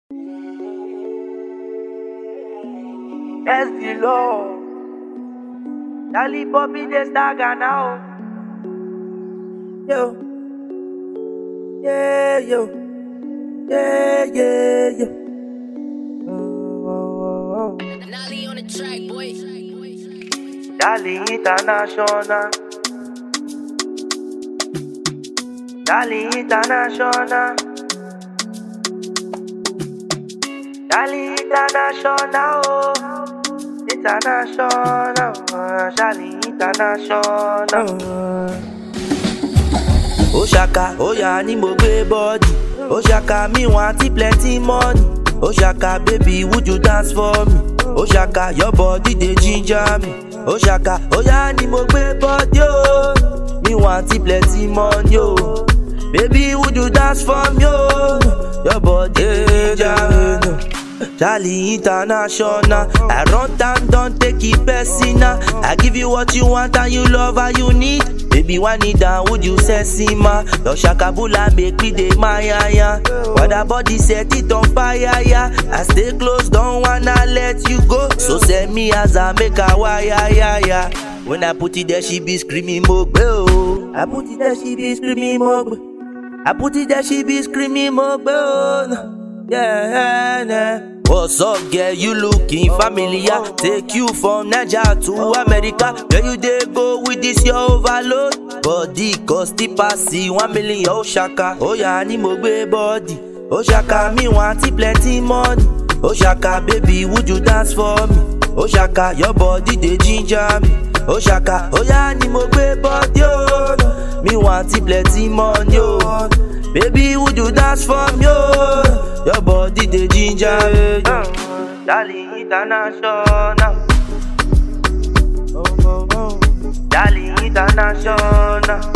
Yes, the Lord. Dali Bobby de Staga now. Yo. Yeah, yo. Yeah, yeah, yo. Oh, oh, oh. Nolly on the track, boy. Dali International. Dali International. Dali International. Oh. International. uh, Dali International. ó ṣàkà ó yà ni mo gbé bọ́ọ̀dì ó ṣàkà mi wọn àti plenty money ó ṣàkà baby would you dance for me ó ṣàkà your body dey ginger me ó ṣàkà ó yà ni mo gbé bọ́ọ̀dì ó mi wọn àti plenty money ó baby would you dance for me ó your body dey ginger me. Charlie International. I run down, don't take it personal. I give you what you want and you love and you need. Baby, one need down, would you sexy ma? Your shakabula make me dey my ya ya. What that body set it on fire ya. I stay close, don't wanna let you go. So send me as I make a wire ya ya. When I put it there, she be screaming mogbe oh. I put it there, she be screaming mogbe. I put it there, she be screaming mogbe oh. Yeah, yeah. What's up, girl? You looking familiar? Take you from Niger to America. Where you dey go with this your overload? Body cost the passy one million. Oh shaka, oh yeah, ni mo gbé body. Oh shaka, me want plenty money. Oh shaka, baby, would you dance for me? Oh shaka, your body dey ginger me. Oh shaka, oh yeah, ni mo gbé body. Oh, me want plenty money. Oh. Baby, would you dance for me? Oh, your body dey ginger me. Darling international. Oh, oh, oh. Darling international.